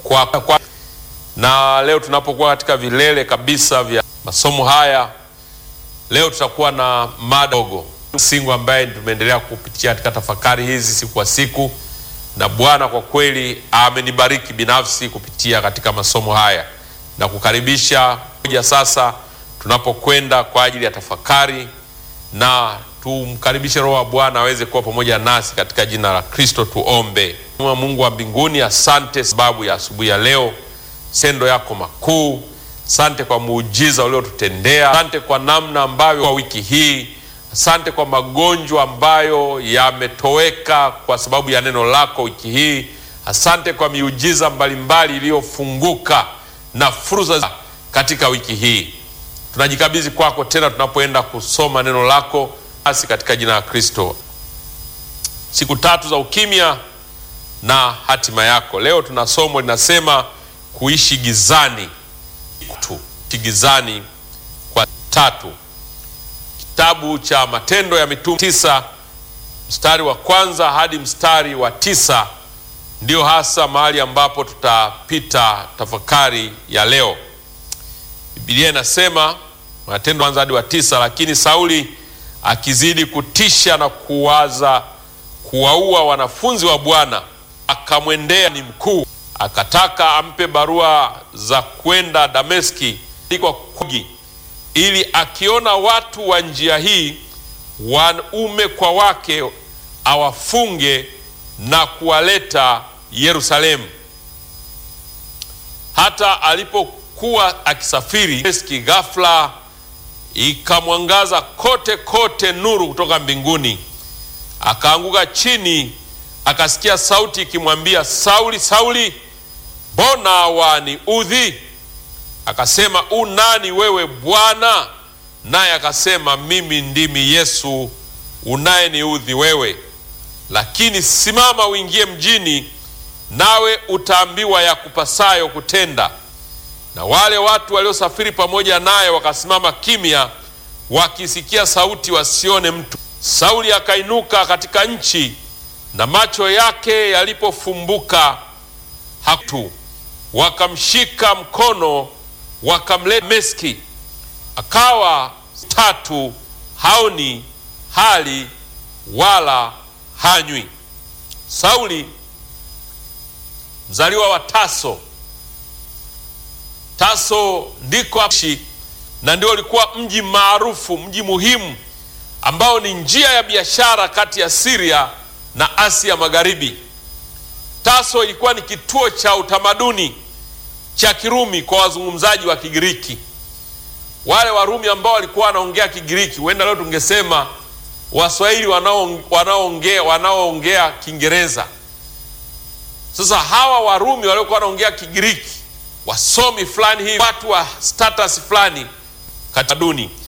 kwa, kwa, na leo tunapokuwa katika vilele kabisa vya masomo haya, leo tutakuwa na mada dogo singu ambaye tumeendelea kupitia katika tafakari hizi siku kwa siku, na Bwana kwa kweli amenibariki binafsi kupitia katika masomo haya na kukaribisha moja sasa tunapokwenda kwa ajili ya tafakari, na tumkaribishe Roho wa Bwana aweze kuwa pamoja nasi katika jina la Kristo. Tuombe. Mungu wa mbinguni, asante sababu ya asubuhi ya leo, sendo yako makuu. Asante kwa muujiza uliotutendea, asante kwa namna ambavyo kwa wiki hii, asante kwa magonjwa ambayo yametoweka kwa sababu ya neno lako wiki hii. Asante kwa miujiza mbalimbali iliyofunguka na fursa katika wiki hii. Tunajikabidhi kwako tena tunapoenda kusoma neno lako basi katika jina la Kristo. Siku tatu za ukimya na hatima yako. Leo tuna somo linasema kuishi gizani tu, gizani kwa tatu. Kitabu cha Matendo ya Mitume tisa mstari wa kwanza hadi mstari wa tisa ndio hasa mahali ambapo tutapita tafakari ya leo. Biblia inasema Matendo kwanza hadi wa tisa, lakini Sauli akizidi kutisha na kuwaza kuwaua wanafunzi wa Bwana, akamwendea ni mkuu, akataka ampe barua za kwenda Dameski kwa kugi, ili akiona watu wa njia hii wanaume kwa wake awafunge na kuwaleta Yerusalemu. Hata alipokuwa akisafiri Dameski, ghafla ikamwangaza kote kote nuru kutoka mbinguni. Akaanguka chini, akasikia sauti ikimwambia, Sauli, Sauli, mbona waniudhi? Akasema, u nani wewe Bwana? Naye akasema, mimi ndimi Yesu unayeniudhi wewe, lakini simama uingie mjini, nawe utaambiwa ya kupasayo kutenda. Na wale watu waliosafiri pamoja naye wakasimama kimya, wakisikia sauti, wasione mtu. Sauli akainuka katika nchi, na macho yake yalipofumbuka hatu, wakamshika mkono, wakamleta Dameski. Akawa tatu haoni hali wala hanywi. Sauli mzaliwa wa Taso. Taso ndiko ashi na ndio ulikuwa mji maarufu, mji muhimu ambao ni njia ya biashara kati ya Siria na Asia Magharibi. Taso ilikuwa ni kituo cha utamaduni cha Kirumi kwa wazungumzaji wa Kigiriki. Wale Warumi ambao walikuwa wanaongea Kigiriki, huenda leo tungesema Waswahili wanaoongea wanaoongea Kiingereza. Sasa hawa Warumi waliokuwa wanaongea Kigiriki, wasomi fulani hivi, watu wa status fulani katika duni